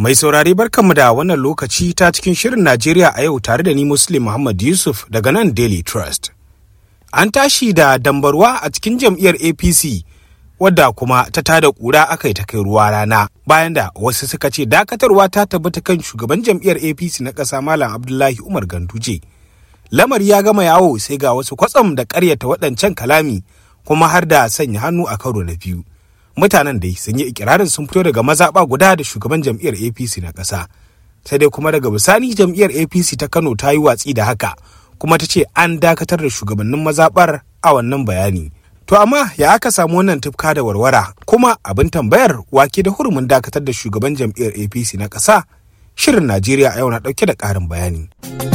Mai saurare barkanmu da wannan lokaci ta cikin shirin Najeriya a yau tare da ni Muslim Muhammad Yusuf daga nan Daily Trust. An tashi da dambarwa a cikin jam'iyyar APC wadda kuma ta tada kura aka yi ta kai ruwa rana bayan da wasu suka ce dakatarwa ta tabbata kan shugaban jam'iyyar APC na ƙasa Malam Abdullahi Umar Ganduje. Lamari ya gama yawo sai ga wasu kwatsam da ƙaryata waɗancan kalami kuma har da sanya hannu a karo na biyu. mutanen dai sun yi ikirarin sun fito daga mazaɓa guda da shugaban jam'iyyar apc na ƙasa sai dai kuma daga bisani jam'iyyar apc ta kano ta yi watsi da haka kuma ta ce an dakatar da shugabannin mazaɓar a wannan bayani to amma ya aka samu wannan tufka da warwara kuma abin tambayar wake da hurumin dakatar da shugaban jam'iyyar apc na ƙasa shirin najeriya a yau na ɗauke da ƙarin bayani.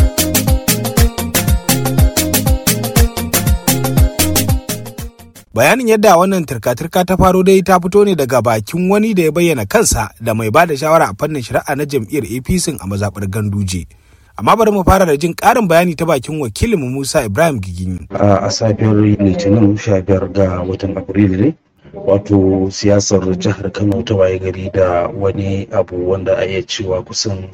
bayanin yadda wannan turka-turka ta faro dai ta fito ne daga bakin wani da ya bayyana kansa da mai ba da shawara a fannin shari'a na jam'iyyar apc a mazaɓar ganduje amma bari mu fara da jin ƙarin bayani ta bakin wakilinmu musa ibrahim gigini a safiyar litinin 15 ga watan afrilu ne wato siyasar jihar kano ta waye gari da wani abu wanda a iya cewa kusan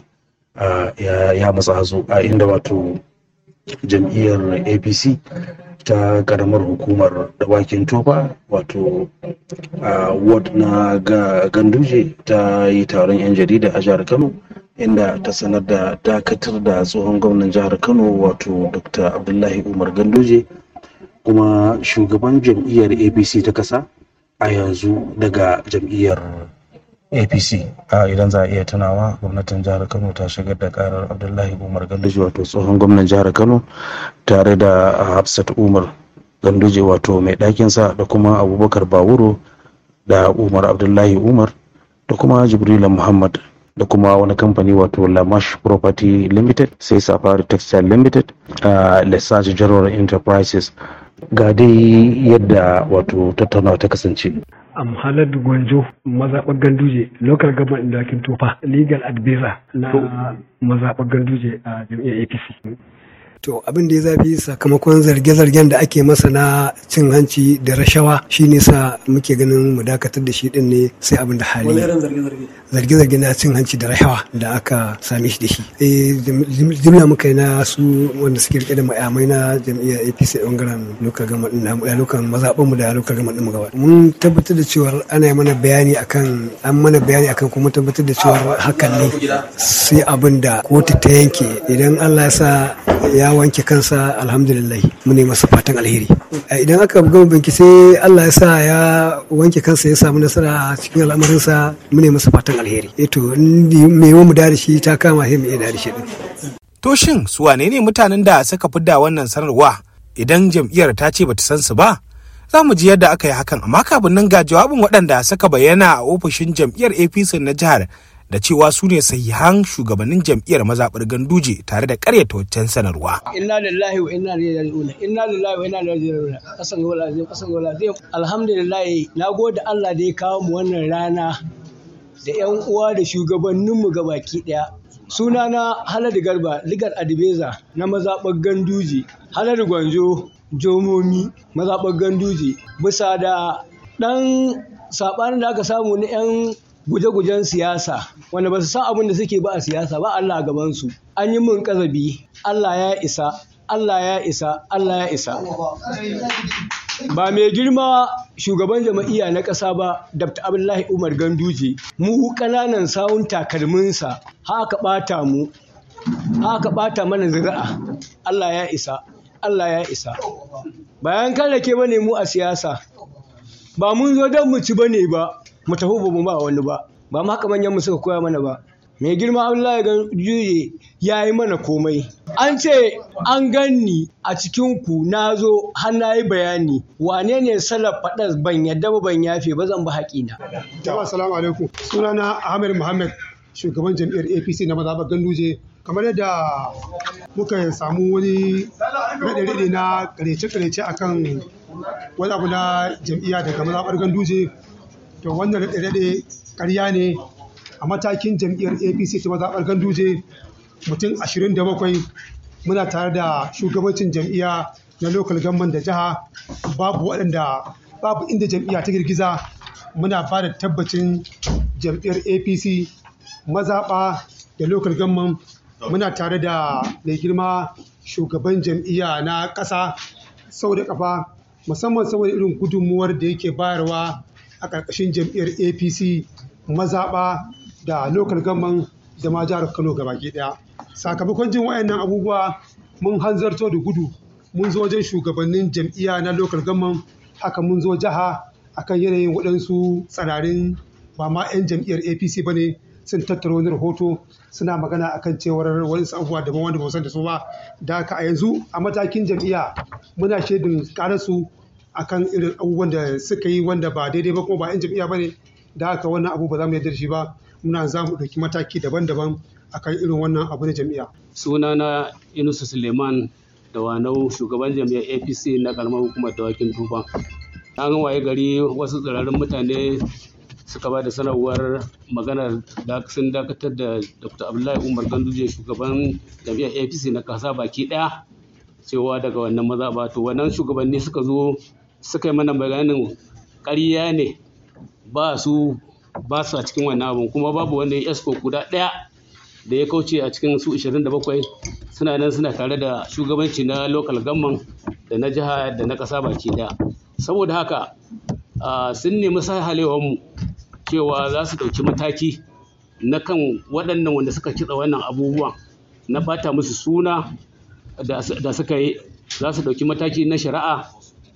ya matsa hazo a inda wato jam'iyyar apc ta karamar hukumar dawakin tofa wato a ward na ganduje ta yi taron 'yan jarida a jihar kano inda ta sanar da dakatar da tsohon gwamnan jihar kano wato dr abdullahi umar ganduje kuma shugaban jam'iyyar apc ta kasa a yanzu daga jam'iyyar apc a idan za a iya tunawa gwamnatin jihar kano ta shigar da karar abdullahi umar ganduje wato tsohon gwamnan jihar kano tare da hafsat umar ganduje wato mai ɗakinsa da kuma abubakar bawuro da umar abdullahi umar da kuma jibrila muhammad da kuma wani kamfani wato lamash property limited sai safari textile limited a lesage general enterprises ga dai yadda wato tattaunawa ta kasance am halar gwanjo mazaɓar ganduje local government dakin tofa legal advisor na mazaɓar ganduje a jam'iyyar apc to abin da ya zafi sakamakon zarge-zargen da ake masa na cin hanci da rashawa shine sa muke ganin mu dakatar da shi din ne sai abin da hali zarge-zarge na cin hanci da rashawa da aka same shi da shi eh jimla muka yi na su wanda suke rike da mayamai na jam'iyyar APC a bangaren lokal gama din na lokal mazaɓan mu da lokal gama din mu gaba mun tabbatar da cewa ana mana bayani akan an mana bayani akan kuma tabbatar da cewa hakan ne sai abin da kotu ta yanke idan Allah ya sa ya wanke kansa alhamdulillah mu ne masa fatan alheri idan aka gama banki sai Allah ya sa ya wanke kansa ya samu nasara cikin al'amarinsa mu ne masa fatan alheri eto me mu da shi ta kama sai mu iya da shi din to shin su wane ne mutanen da suka fidda wannan sanarwa idan jam'iyyar ta ce bata san su ba za mu ji yadda aka yi hakan amma kafin nan ga jawabin waɗanda suka bayyana a ofishin jam'iyyar apc na jihar da cewa su ne sahihan shugabannin jam'iyyar mazaɓar ganduje tare da ƙaryata waccan sanarwa. Inna lillahi wa inna ilaihi raji'un. Inna lillahi wa inna ilaihi raji'un. Kasan ga wala kasan ga wala Alhamdulillah na gode Allah da ya kawo mu wannan rana da ƴan uwa da shugabannin mu gabaki ɗaya. Sunana Haladu Garba, Ligar Adibeza na mazaɓar Ganduje, Haladu Gwanjo, Jomomi, mazaɓar Ganduje, bisa da ɗan saɓanin da aka samu na 'yan guje-gujen siyasa wanda ba su san abin da suke ba a siyasa ba Allah a gabansu an yi min kazabi Allah ya isa Allah ya isa Allah ya isa ba mai girma shugaban jama'iyya na ƙasa ba Dr. Abdullahi Umar Ganduje mu ƙananan sawun takalminsa haka ɓata mu haka ɓata mana zuri'a Allah ya isa Allah ya isa bayan kan ke bane mu a siyasa ba mun zo don mu ci bane ba mu tafi ba mu ba wani ba ba ma haka manyan mu suka koya mana ba mai girma Abdullahi Ganduje ya yi mana komai an ce an ganni a cikin ku na zo har na yi bayani wane ne salaf faɗas ban yadda ba ban yafe ba zan ba haƙina. jama'a assalamu alaikum sunana Ahmed Muhammad shugaban jam'iyyar APC na mazaɓar Ganduje kamar yadda muka samu wani raɗe-raɗe na ƙarece-ƙarece akan wani abu na jam'iyya daga mazaɓar Ganduje to wannan raɗe-raɗe ƙarya ne a matakin jam'iyyar apc ta mazaɓar ganduje mutum 27 muna tare da shugabancin jam'iyya na local government da jiha babu waɗanda babu inda jam'iyya ta girgiza muna ba da tabbacin jam'iyyar apc mazaɓa da local government muna tare da mai girma shugaban jam'iyya na ƙasa sau da ƙafa musamman saboda irin gudunmuwar da yake bayarwa a ƙarƙashin jam'iyyar apc mazaɓa da local government da ma jihar kano gabaki ɗaya sakamakon jin wayannan abubuwa mun hanzarto da gudu mun zo wajen shugabannin jam'iyya na local government haka mun zo jiha akan yanayin waɗansu tsirarin ba ma 'yan jam'iyyar apc ba ne sun tattara wani rahoto suna magana akan cewar wani abubuwa daban wanda ba san da su ba da haka a yanzu a matakin jam'iyya muna shaidin karasu akan irin abubuwan da suka yi wanda ba daidai ba kuma ba 'yan jam'iyya ba ne da haka wannan abu ba za mu yarda da shi ba muna za mu ɗauki mataki daban-daban akan irin wannan abu na jam'iyya. sunana inusu suleiman da wanau shugaban jam'iyyar apc na karamar hukumar dawakin tufa an waye gari wasu tsirarin mutane suka ba da sanarwar maganar da sun dakatar da dr abdullahi umar ganduje shugaban jam'iyyar apc na kasa baki daya cewa daga wannan maza ba to wannan shugabanni suka zo suka yi mana bayanin ƙarya ne ba su ba su a cikin wannan abun kuma babu wanda ya esko guda ɗaya da ya kauce a cikin su 27 suna nan suna tare da shugabanci na local government da na jiha da na ƙasa baki ɗaya saboda haka sun nemi mu cewa za su ɗauki mataki na kan waɗannan wanda suka kitsa wannan abubuwan na ɓata musu suna da suka yi za su ɗauki mataki na shari'a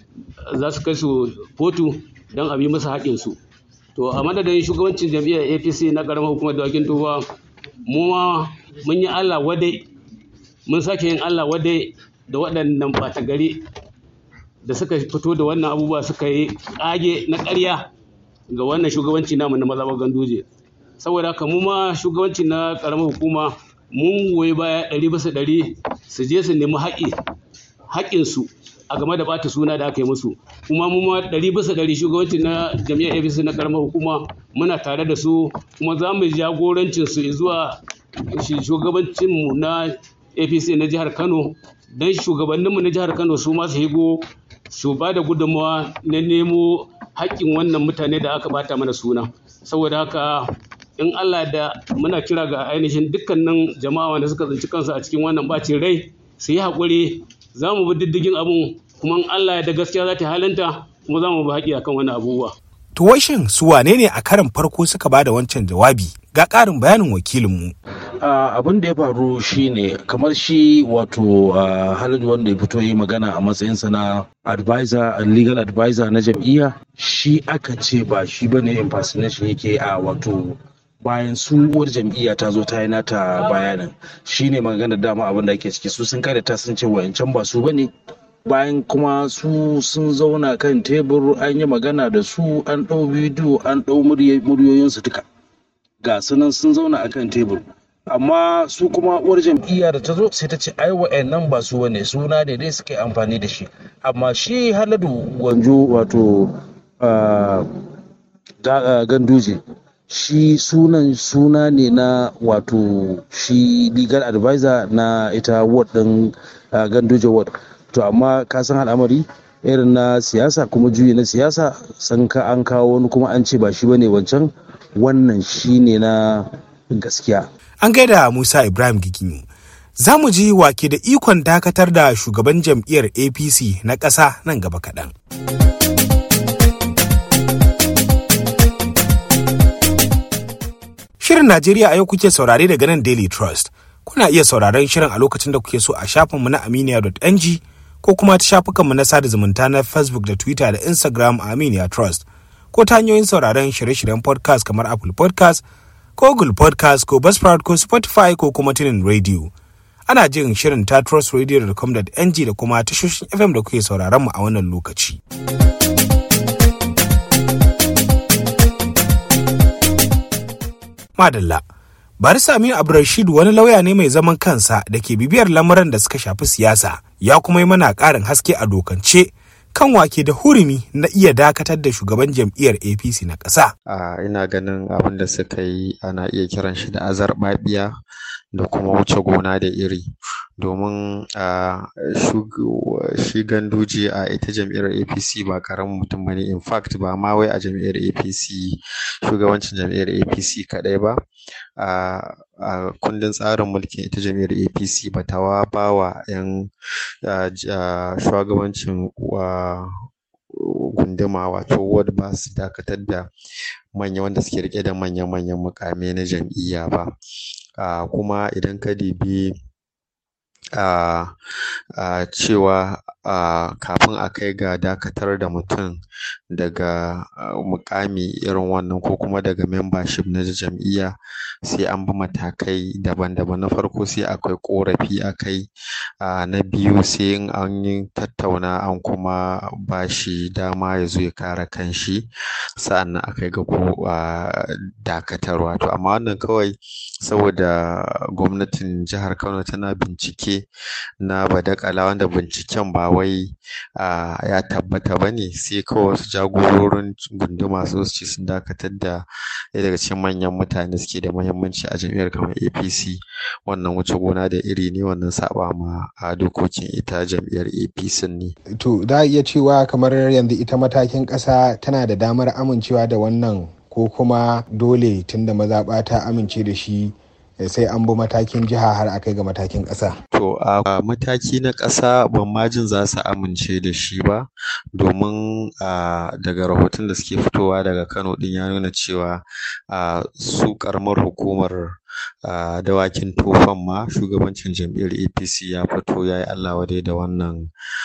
za su kai su kotu don a bi musu haƙinsu to a madadin shugabancin jam'iyyar apc na ƙaramar hukumar dawakin tuba mu ma mun yi allah wadai mun sake yin allah wadai da waɗannan ɓata gari da suka fito da wannan abubuwa suka yi ƙage na ƙarya ga wannan shugabanci namu na mazaɓar ganduje saboda haka mu ma shugabanci na ƙaramar hukuma mun goyi baya ɗari bisa ɗari su je su nemi haƙi haƙinsu a game da bata suna da aka yi musu kuma mu ma ɗari bisa ɗari shugabanci na jami'ar apc na karamar hukuma muna tare da su kuma za mu jagorancin su zuwa shugabancin mu na apc na jihar kano don shugabanninmu na jihar kano su ma su higo su ba da gudunmawa na nemo haƙƙin wannan mutane da aka bata mana suna saboda haka in allah da muna kira ga ainihin dukkanin jama'a wanda suka tsinci kansu a cikin wannan bacin rai su yi haƙuri za mu bi diddigin abun kuma Allah da gaskiya za ta halinta kuma za mu bi haƙi akan wani abubuwa. To shin su wane ne a karin farko suka ba da wancan jawabi ga ƙarin bayanin wakilinmu. abin da ya faru shine kamar shi wato halin wanda ya fito yi magana a matsayinsa na advisor legal advisor na jam'iyya shi aka ce ba shi bane impersonation yake a wato bayan su uwar jam'iyya ta zo ta yi nata bayanin shine magana dama abin da ake ciki su sun kare ta sun ce wayancan ba su bane bayan kuma su sun zauna kan tebur an yi magana da su an ɗau bidiyo an ɗau muryoyinsu duka ga sunan sun zauna a kan tebur amma su kuma uwar jam'iyya da ta zo sai ta ce ai wa'annan ba su wane suna ne dai suke amfani da shi amma shi haladu gwanjo wato ganduje shi sunan suna ne na wato shi legal advisor na ita ward din ganduje ward to amma ka san al'amari irin na siyasa kuma juyi na siyasa san ka an kawo wani kuma an ce ba shi bane wancan wannan shi ne na gaskiya An gaida Musa Ibrahim Giginyu. Za mu ji wake da ikon dakatar da shugaban jam'iyyar APC na ƙasa nan gaba kaɗan. Shirin Najeriya a yau kuke saurare daga nan Daily Trust. Kuna iya sauraron shirin a lokacin da kuke so a shafinmu na aminiya.ng ko kuma ta shafukanmu na sada zumunta na Facebook da Twitter da Instagram a Aminiya Trust. Ko ta hanyoyin sauraron shirye-shiryen podcast kamar Apple podcast ko Google podcast ko Buzzsprout ko Spotify ko kuma tunin radio. Ana jin shirin ta trustradio.com.ng da kuma tashoshin FM da kuke sauraron mu a wannan lokaci. Madalla. Barisa Aminu Abdulrashid wani lauya ne mai zaman kansa da ke bibiyar lamuran da suka shafi siyasa ya kuma yi mana ƙarin haske a dokance kan wake da hurumi na iya dakatar da shugaban jam'iyyar APC na ƙasa. a ina ganin abin da suka yi ana iya kiran shi da azarbaɓiya da kuma wuce gona da iri domin a shi ganduje a ita jam'iyyar apc ba karamin mutum bane in fact ba ma wai a jam'iyyar apc shugabancin jam'iyyar apc kaɗai ba a kundin tsarin mulkin ita jam'iyyar APC ba ta ba wa 'yan shugabancin gunduma wato ward ba su dakatar da manya wanda suke riƙe da manya-manyan muƙamai na jam'iyya ba kuma idan ka dubi cewa kafin a kai ga dakatar da mutum daga muƙami irin wannan ko kuma daga membership na jam'iyya sai an bi matakai daban-daban na farko sai akwai ƙorafi a kai na biyu sai in an yi tattauna an kuma ba shi dama ya zo ya kare kanshi sa'annan a kai ga ko dakatarwa to amma wannan kawai saboda gwamnatin jihar Kano tana bincike na badakala wanda binciken ba wai ya tabbata ba ne sai kawai wasu jagororin gunduma su ce sun dakatar da ɗaya daga cikin manyan mutane suke da muhimmanci a jam'iyyar kamar APC wannan wuce gona da iri ne wannan saɓa ma a dokokin ita jam'iyyar APC ne. To za a iya cewa kamar yanzu ita matakin ƙasa tana da damar amincewa da wannan ko kuma dole tunda mazaɓa ta amince da shi sai an bi matakin jiha har a kai ga matakin ƙasa. To a mataki na ƙasa ban ma jin za su amince da shi ba domin daga rahoton da suke fitowa daga Kano ɗin ya nuna cewa su ƙaramar hukumar dawakin tofan ma shugabancin jam'iyyar APC ya fito ya yi Allah wadai da wannan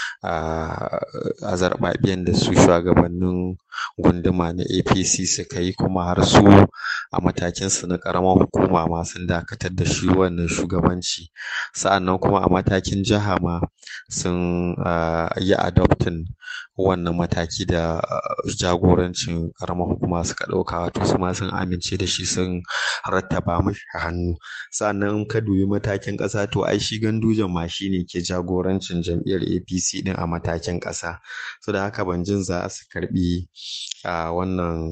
azarɓaɓiyan da su shugabannin gunduma na APC suka yi kuma har su a matakinsu na ƙaramar hukuma ma sun dakatar da shi wannan shugabanci sa'annan kuma a matakin jiha ma sun yi adopting wannan mataki da jagorancin ƙaramar hukuma suka ɗauka wato su ma sun amince da shi sun rattaba mashi hannu sa'annan in ka dubi matakin ƙasa to ai shi gandujan ma shi ne ke jagorancin jam'iyyar APC ɗin a matakin ƙasa so da haka ban jin za su karɓi wannan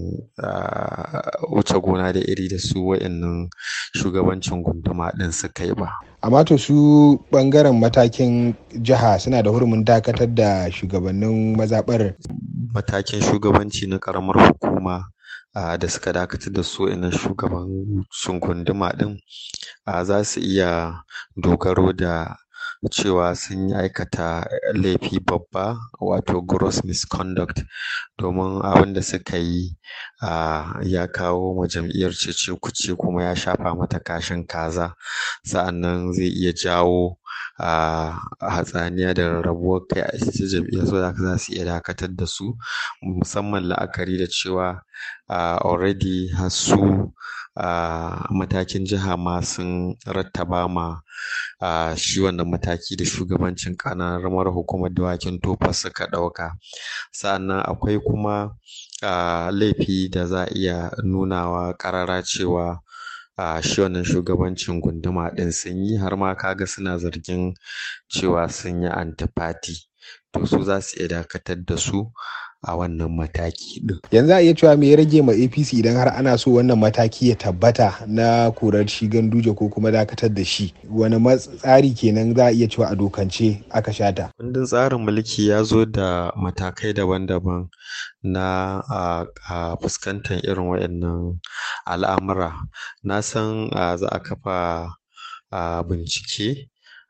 wuce gona da iri da su wa'innan shugabancin gunduma ɗin suka yi ba. amma to su ɓangaren matakin jiha suna da hurumin dakatar da shugabannin mazaɓar matakin shugabanci na ƙaramar hukuma da suka dakatar da su wa'innan shugabancin gunduma ɗin za su iya dogaro da cewa sun yi aikata laifi babba wato gross misconduct domin abin da suka yi ya kawo ma jam'iyyar cece kuce kuma ya shafa mata kashin kaza sa'annan zai iya jawo hatsaniya da rarrabuwar kai a ita jam'iyyar saboda haka za su iya dakatar da su musamman la'akari da cewa already har su matakin jiha ma sun rattaba ma shi wannan mataki da shugabancin ƙaramar hukumar dawakin tofa suka ɗauka sa'annan akwai kuma laifi da za a iya nunawa ƙarara cewa shi wannan shugabancin gunduma ɗin sun yi har ma kaga suna zargin cewa sun yi antifati to su za su iya dakatar da su a wannan mataki ɗin. yanzu a iya cewa me ya rage ma apc idan har ana so wannan mataki ya tabbata na korar shi ganduje ko kuma dakatar da shi wani tsari kenan za a iya cewa a dokance aka shata kundin tsarin mulki ya zo da matakai daban-daban na a fuskantar irin waɗannan al'amura na san za a kafa bincike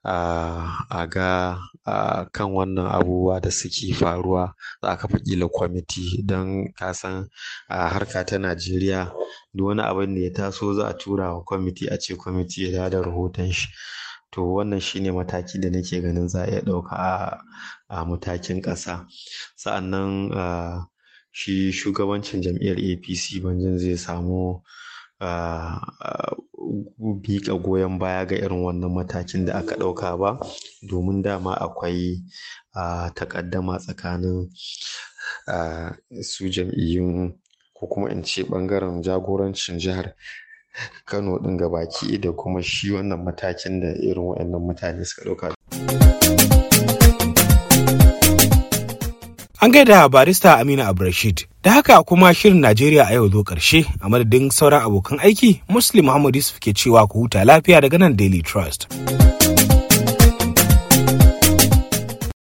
a ga kan wannan abubuwa da suke faruwa za a kafa ƙila kwamiti don ka san a harka ta Najeriya duk wani abin da ya taso za a tura wa kwamiti a ce kwamiti ya dawo da rahoton shi to wannan shine mataki da nake ganin za a iya ɗauka a matakin ƙasa sa'annan shi shugabancin jam'iyyar APC ban jin zai samu miƙa goyon baya ga irin wannan matakin da aka ɗauka ba domin dama akwai taƙaddama tsakanin su jam'iyyun ko kuma in ce ɓangaren jagorancin jihar Kano ɗin gabaki da kuma shi wannan matakin da irin waɗannan mutane suka ɗauka. An gaida barista Aminu Abrashid. Da haka kuma shirin Najeriya a yau zo ƙarshe a madadin sauran abokan aiki, Muslim Muhammad Yusuf ke cewa ku huta lafiya daga nan Daily Trust.